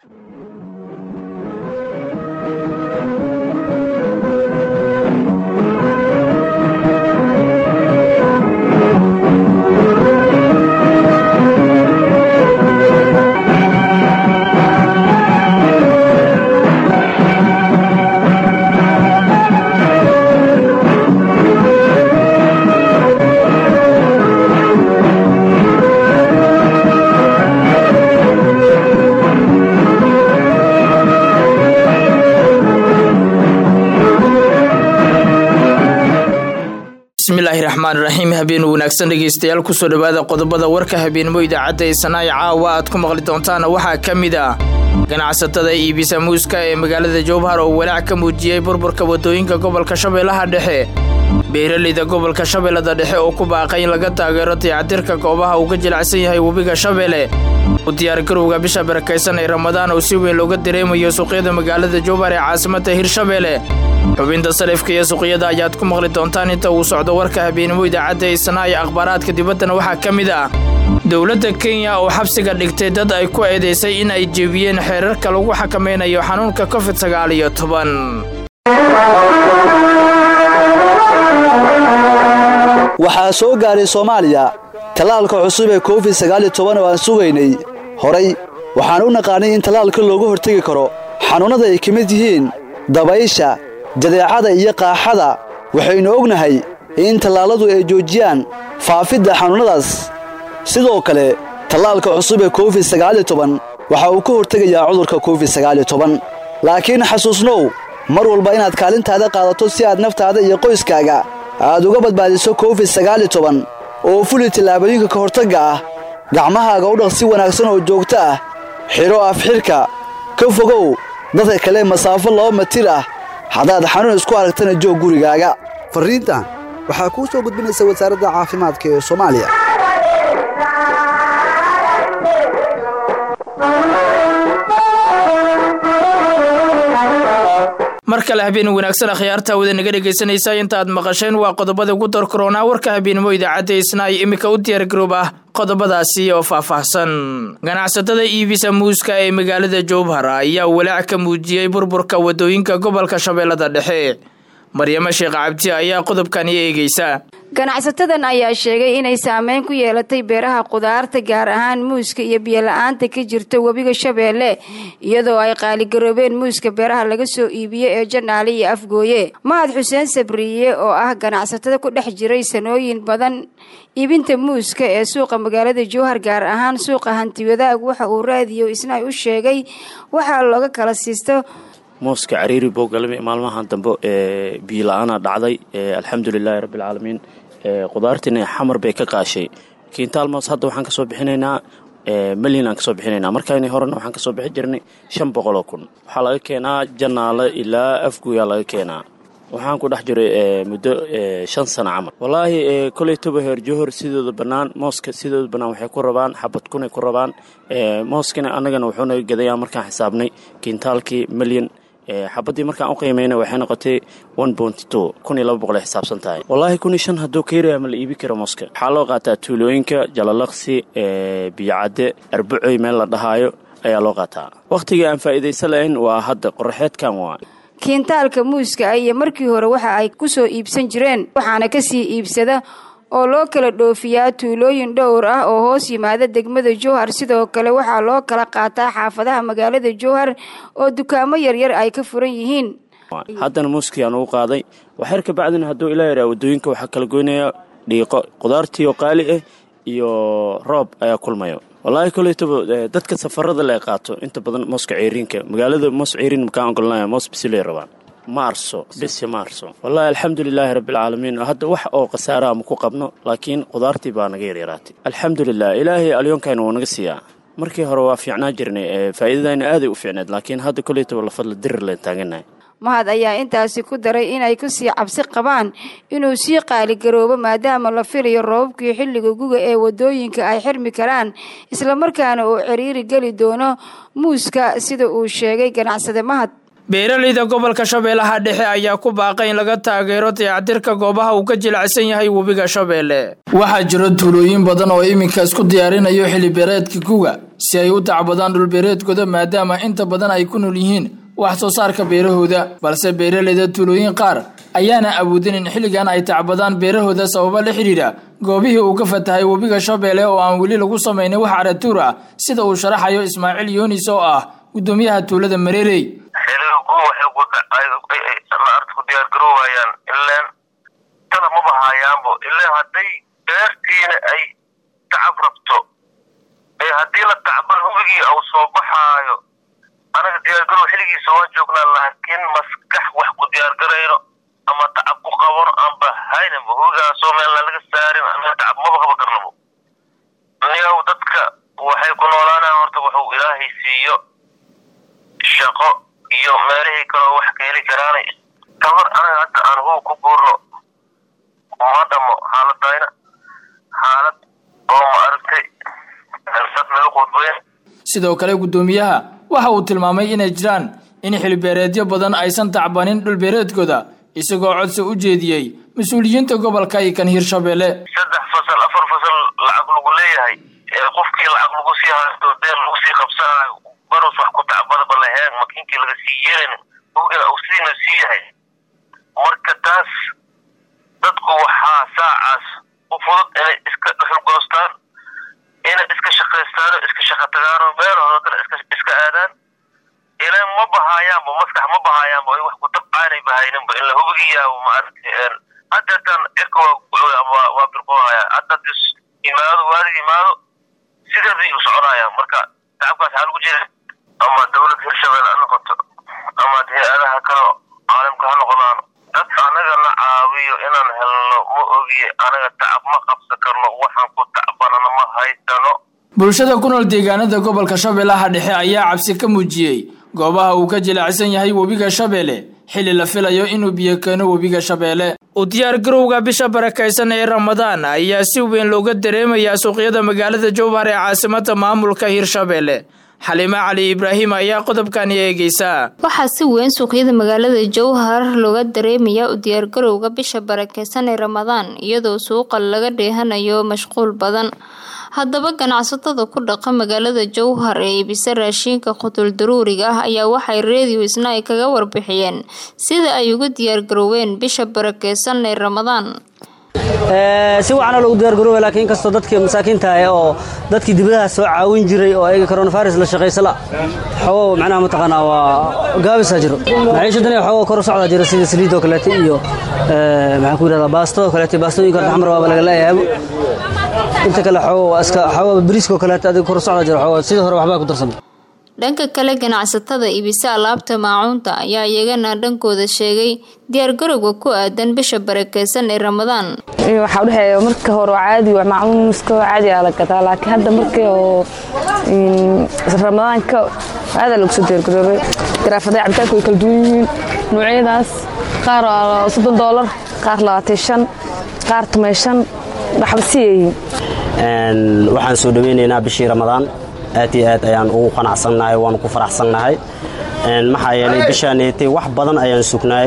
bismillaahi raxmaan raxiim habeen wanaagsan dhegeystayaal kusoo dhowaada qodobada warka habeenimo idaacadda ee sanaayo caawa aad ku maqli doontaan waxaa ka mid ah ganacsatada iibisa muuska ee magaalada jowbhar oo walaac ka muujiyey burburka waddooyinka gobolka shabeellaha dhexe beeraleyda gobolka shabeellada dhexe oo ku baaqay in laga taageero dayactirka goobaha uu ka jilacsan yahay webiga shabeelle u diyaargarowga bisha barakaysan ee ramadaan oo si weyn looga dareemayo suuqyada magaalada jowbhar ee caasimadda hirshabeelle xubinta salifka iyo suuqyada ayaad ku maqli doontaan inta uu socdo warka habeenimo idaacadda ee sanaayo akhbaaraadka dibaddana waxaa ka mid ah dowladda kenya oo xabsiga dhigtay dad ay ku eedaysay in ay jebiyeen xeerarka lagu xakamaynayo xanuunka covid sagaal iyo toban waxaa soo gaaray soomaaliya tallaalka cusub ee covid sagaal iyo toban oo aan sugaynay horay waxaan u naqaanay in tallaalka looga hortegi karo xanuunnada ay ka mid yihiin dabaysha jadeecada iyo qaaxada waxaynu ognahay in tallaalladu ay joojiyaan faafidda xanuunnadaas sidoo kale tallaalka cusub ee covid sagaal iyo toban waxa uu ka hortegayaa cudurka covid sagaal iyo toban laakiin xasuusnow mar walba inaad kaalintaada qaadato si aad naftaada iyo qoyskaaga aad uga badbaadiso covid sagaal iyo toban oo fuli tallaabooyinka ka hortagga ah gacmahaaga u dhaq si wanaagsan oo joogto ah xidho afxidhka ka fogow dadka kale masaafo laba matir ah haddaad xanuun isku aragtana joog gurigaaga farriintan waxaa kuu soo gudbinaysa wasaaradda caafimaadka ee soomaaliya mar kale habeen wanaagsan akhyaarta wada naga dhegaysanaysaa inta aad maqasheen waa qodobada ugu dar koronaa warka habeenimo idaacadda isnaay iminka u diyaargaroob ah qodobadaasi oo faahfaahsan ganacsatada iibisa muuska ee magaalada jowbhar ayaa walaac ka muujiyey burburka waddooyinka gobolka shabeellada dhexe maryamo sheekh cabdi ayaa qodobkani eegeysa ganacsatadan ayaa sheegay inay saameyn ku yeelatay beeraha qudaarta gaar ahaan muuska iyo biyola-aanta ka jirta webiga shabeelle iyadoo ay qaaligaroobeen muuska beeraha laga soo iibiye ee janaale iyo afgooye mahad xuseen sabriye oo ah ganacsatada ku dhex jiray sanooyin badan iibinta muuska ee suuqa magaalada jowhar gaar ahaan suuqa hantiwadaag waxa uu raadiyo isna u sheegay waxaa looga kala siisto mooska cariiri boogalami maalmahan dambe ee biyola-aana dhacday alxamdulilaahi rabbialcaalamiin qudaartiina xamar bay ka qaashay kiintaal moos hadda waxaan kasoo bixinaynaa malyan aan kasoo bixinaynaa markayni horena waxaan kasoo bixin jirnay shan boqoloo kun waxaa laga keenaa janaale ilaa afguyaa laga keenaa waxaan ku dhex jiray muddo shan sano camal wallaahi koleytoba heer johor sidooda bannaan mooska sidooda bannaan waxay ku rabaan xabad kunay ku rabaan mooskana annagana wuxuunaga gadayaa markaan xisaabnay kiintaalkii malyan xabadii markaan u qiimayna waxay noqotay kun iyo laba boqol ay xisaabsan tahay wallaahi kun iyo shan hadduu ka yaraya ma la iibi karo mooska waxaa loo qaataa tuulooyinka jalalaqsi biyocadde arbacoy meel la dhahaayo ayaa loo qaataa wakhtigii aan faa'iidaysa lahayn waa hadda qoraxeedkan waa kiintaalka muuska iyo markii hore waxa ay ku soo iibsan jireen waxaana kasii iibsada oo loo kala dhoofiyaa tuulooyin dhowr ah oo hoos yimaada degmada jowhar sidoo kale waxaa loo kala qaataa xaafadaha magaalada jowhar oo dukaamo yaryar ay ka furan yihiin haddana muuskii aan ugu qaaday waxyar ka bacdina hadduu ilaa yaraa waddooyinka waxaa kala goynaya dhiiqo qudaartii oo qaali ah iyo roob ayaa kulmayo wallaahi koleytaba dadka safarada le qaato inta badan mooska ceeriinka magaalada moos ceeriin makaan ogolnaya moos bisiley rabaan maarso bisi maarso wallaahi alxamdulilaahi rabbialcaalamiin hadda wax oo khasaaraha ma ku qabno laakiin qudaartii baa naga yaryaraatay alxamdulilah ilaahay alyoonkayna wuu naga siiyaa markii hore waa fiicnaa jirnay faa'iidadayna aaday u fiicneed laakiin hadda koleytaba lafadla dirir leen taaganahay mahad ayaa intaasi ku daray inay kusii cabsi qabaan inuu sii qaaligaroobo maadaama la filayo roobabkii xilliga guga ee waddooyinka ay xirmi karaan islamarkaana uu ciriiri geli doono muuska sida uu sheegay ganacsade mahad beeraleyda gobolka shabeellaha dhexe ayaa ku baaqay in laga taageero dayactirka goobaha uu ka jilicsan yahay webiga shabeelle waxaa jiro tuulooyin badan oo iminka isku diyaarinayo xilibeereedka guga si ay u tacbadaan dhulbeereedkooda maadaama inta badan ay ku nool yihiin wax soo saarka beerahooda balse beeraleyda tuulooyin qaar ayaana awoodin in xilligan ay tacbadaan beerahooda sababa la xidhiidha goobihii uu ka fatahay webiga shabeelle oo aan weli lagu samaynin wax caratuur ah sida uu sharaxayo ismaaciil yoonis oo ah guddoomiyaha tuulada mareerey ku diyaargaroowayaan ileen tala maba haayaanbo ileen hadday beertiina ay tacab rabto ee haddii la tacban hubigii au soo baxaayo anaga diyaargarow xilligiisa waan joognaa laakiin maskax wax ku diyaargarayno ama tacab ku qabano aanba haynanba hubigaasoo meelna laga saarin anaga tacab maba qaba karnabo niyow dadka waxay ku noolaanaan horta wuxuu ilaahay siiyo shaqo iyo meelihii kaloo wax ka heli karaanay tabar anaga hadda aan huu ku guurno ma dhamo xaaladayna xaalad oo ma aragtay dad naga qudbayn sidoo kale guddoomiyaha waxa uu tilmaamay inay jiraan in xilbeereedyo badan aysan tacbanin dhulbeereedkooda isagoo codsi u jeediyey mas-uuliyiinta gobolka iyo kan hirshabeelle saddex fasal afar fasal lacag lagu leeyahay ee qofkii lacag lagu sii haysto deen lagu sii qabsanayo baros wax ku tacbadaba laheen makiinkii laga sii yeelin hugina uu sidiina sii yahay marka taas dadku waxaa saacaas u fudud inay iska dhuxul goostaan inay iska shaqaystaan oo iska shaqa tagaan oo meelahooda kale iska iska aadaan ileen ma bahaayaanba maskax ma bahaayaanba ay wax ku tabcaanay bahayninba in la hubigiyaabo ma aragtay haddeetan cirka waa waa birqoohaya hadda dis imaado waadig imaado sideeday u soconayaan marka tacabkaas waxaa lagu jira ama dawlad hirshabelle ha noqoto ama hay-adaha kale caalamka ha noqdaan dad anaga la caawiyo inaan helno ma ogiye anaga tacab ma qabsan karno waxaan ku tacbanana ma haysano bulshada ku nool deegaanada gobolka shabeellaha dhexe ayaa cabsi ka muujiyey goobaha uu ka jilicsan yahay webiga shabeelle xilli la filayo inuu biyo keeno webiga shabeelle u diyaargarowga bisha barakaysan ee ramadaan ayaa si weyn looga dareemayaa suuqyada magaalada jowhar ee caasimada maamulka hirshabeelle xaliime cali ibraahim ayaa qodobkani eegeysaa waxaa si weyn suuqyada magaalada jowhar looga dareemayaa u diyaargarowga bisha barakeysan ee ramadaan iyadoo suuqa laga dheehanayo mashquul badan haddaba ganacsatada ku dhaqa magaalada jowhar ee iibisa raashiinka qutul daruuriga ah ayaa waxay reediyo isna ay kaga warbixiyeen sida ay uga diyaargarooween bisha barakeysan ee ramadaan si wacanoo lagu diyaargarooba laakiin inkastoo dadkii masaakiinta ah oo dadkii dibadaha soo caawin jiray oo ayaga coronavirus la shaqaysala xogo macnaha mataqaanaa waa gaabisaa jiro maciishadan xogo kor u socdaa jira sida saliidoo kaleete iyo maxaan ku yidhahdaa baastadoo kaleete baastooyinka horta xamar waaba laga leeyahay inta kale xogo waa iska xogo bariiskoo kaleete adiga kor u socdaa jiro xogo sidii hore waxbaa ku darsamay dhanka kale ganacsatada iibisa alaabta maacuunta ayaa iyagana dhankooda sheegay diyaargarowga ku aadan bisha barakeysan ee ramadaan waxaa udhexeeya marka hore caadi maacuunska caadi aa la gadaa laakiin hadda markii oo ramadaanka aada lagu soo diyaargaroobay garaafada cabitaanka way kala duwan yihiin noocyadaas qaar soddon doolar qaar labaatan shan qaar tumay shan waxba siyayihiin waxaan soo dhaweynaynaa bishii ramadaan aad iyo aad ayaan ugu qanacsannahay waanu ku faraxsannahay maxaa yeelay bishaanetay wax badan ayaan sugnaay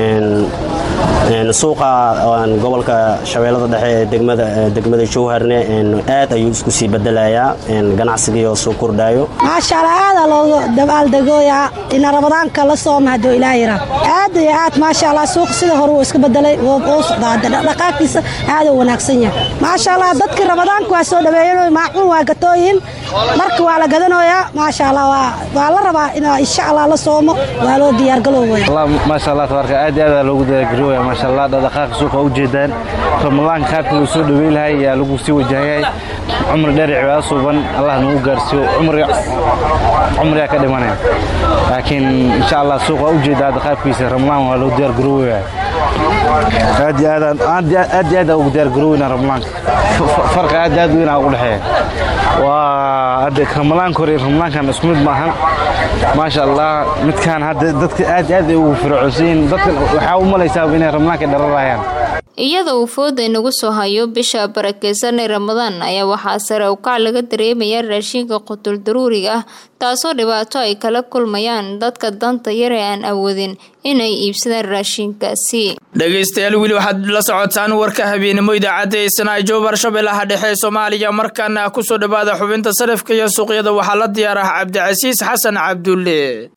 suuqa gobolka shabeellada dhexe ee degmada jowharne aad ayuu isku sii bedelayaa ganacsigiioo soo kordhaayo maashaalla aadaa looga dabaaldegooyaa ina ramadaanka la sooma hadduu ilaahira aad iyo aad maasha allah suuqa sida hore wuu iska bedelay oo socdaa dhaqaaqiisa aaduu wanaagsan yahay maasha allah dadkii ramadaanka waa soo dhaweeyan maacuun waa gatooyin marka waa la gadanayaa maasha allah waa la rabaa in insha allah la soomo waa loo diyaargalowaya maasha allah tabaarka aad iyo aad loogu diyaargarooya maasha allah dhaqaaqa suuqa u jeedaan ramadaanka qaabka loo soo dhaweyn lahay ayaa lagu sii wajahayahay cumri dheer cibaado suuban allah nagu gaarsiiyo cumriga cumriga ka dhimanaya laakiin insha allah suuqa u jeeda hadda qaabkiisa ramadaan waa loo diyaargaroowaya aad iyo aad aad iyo aad ugu diyaargarooweyna ramadaanka farqi aad aad weyn ugu dhexeeya waa hadda ramadaanka hore ramadaankan isku mid maahan maasha allah midkaan hadda dadka aad aad ay ugu fircoonsan dadkan waxaa u malaysaa inay ramadaanka dhararayaan iyada uu fooda inagu soo hayo bisha barakeysan ee ramadaan ayaa waxaa sare ukac laga dareemayaa raashinka qutul daruuriga ah taasoo dhibaato ay kala kulmayaan dadka danta yar ee aan awoodin inay iibsadaan raashinkaasi dhegaystayaal weli waxaad la socotaan warka habeenimo idaacadda ee sanaajo barshabeellaha dhexe ee soomaaliya markaana kusoo dhawaada xubinta sarifka iyo suuqyada waxaa la diyaar ah cabdicasiis xasan cabdulle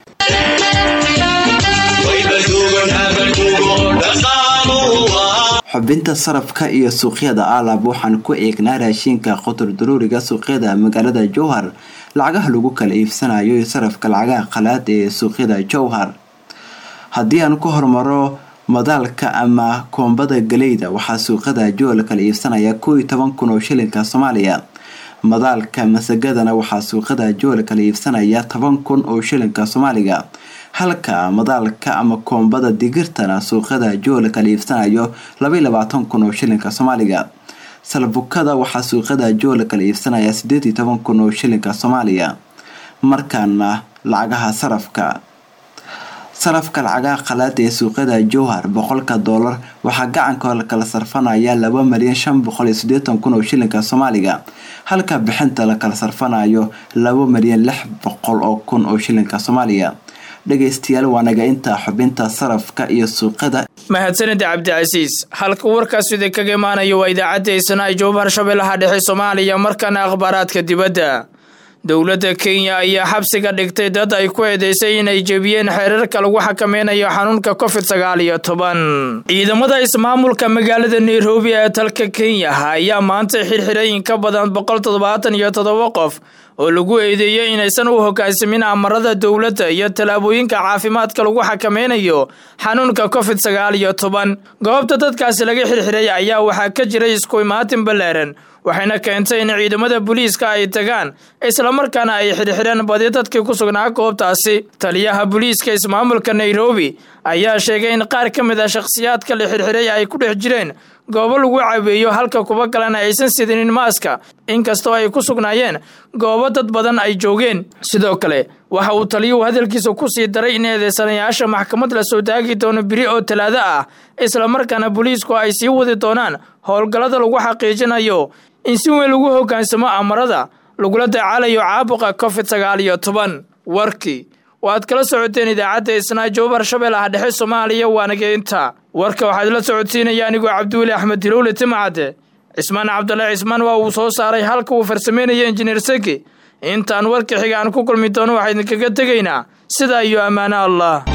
xubinta sarafka iyo suuqyada aalab waxaan ku eegnaa raashinka qotor daruuriga suuqyada magaalada jowhar lacagaha lagu kala iibsanayo iyo sarafka lacagaha qalaad ee suuqyada jowhar haddii aan ku hormaro madaalka ama koombada galeyda waxaa suuqyada jowhar la kala iibsanaya koo iyo toban kun oo shilinka soomaaliya madaalka masagadana waxaa suuqyada jowhar la kala iibsanaya toban kun oo shilinka soomaaliga halka madaalka ama koombada digirtana suuqyada joo la kala iibsanayo labaiy labaatan kun oo shilinka soomaaliga salbukada waxaa suuqyada joo la kala iibsanaya sideed iyo toban kun oo shilinka soomaaliya markaana lacagaha sarafka sarafka lacagaha qalaada ee suuqyada jowhar boqolka doolar waxaa gacanka la kala sarfanaya laba malyan shan boqol iyo sideetan kun oo shilinka soomaaliga halka bixinta la kala sarfanayo laba malyan lix boqol oo kun oo shilinka soomaaliya dhegaystayaal waa naga intaa xubinta sarafka iyo suuqada mahadsanida cabdicasiis halka warkaas idinkaga imaanayo waa idaacadda eesanaa jowhar shabeellaha dhexe soomaaliya markana akhbaaraadka dibadda dowladda kenya ayaa xabsiga dhigtay dad ay ku eedeysay inay jebiyeen xeerarka lagu xakameynayo xanuunka covid sagaal iyo toban ciidamada ismaamulka magaalada nairobi ee dalka kenya ayaa maanta xirxiray in ka badan boqol toddobaatan iyo toddoba qof oo lagu eedeeyey inaysan u hogaansamin amarada dowladda iyo tallaabooyinka caafimaadka lagu xakameynayo xanuunka covid sagaal iyo toban goobta dadkaasi laga xirxiray ayaa waxaa ka jiray isku imaatin balaaran waxayna keentay in ciidamada booliiska ay tagaan islamarkaana ay xirxireen badi dadkii ku sugnaa goobtaasi taliyaha booliiska ismaamulka nairobi ayaa sheegay in qaar ka mid a shakhsiyaadka la xirxiray ay ku dhex jireen goobo lagu caweeyo halka kuwa kalena aysan sidinin maaska inkastoo ay ku sugnaayeen goobo dad badan ay joogeen sidoo kale waxa uu taliyuhu hadalkiisa ku sii daray in eedeysanayaasha maxkamad la soo taagi doono biri oo talaado ah islamarkaana booliisku ay sii wadi doonaan howlgallada lagu xaqiijinayo in si weyn lagu hoggaansamo amarada lagula dacaalayo caabuqa covid sagaal iyo toban warkii waaad kala socoteen idaacadda isnaa jowbar shabeellaha dhexe soomaaliya waanageynta warka waxaad la socodsiinaya anigoo cabdiweli axmed hilowle timcadde cismaan cabdalla cismaan waa uu soo saaray halka uu farsameynaya injineer seki intaan warka xiga aan ku kulmi doono waxaa idinkaga tegaynaa sidaa iyo ammaano allah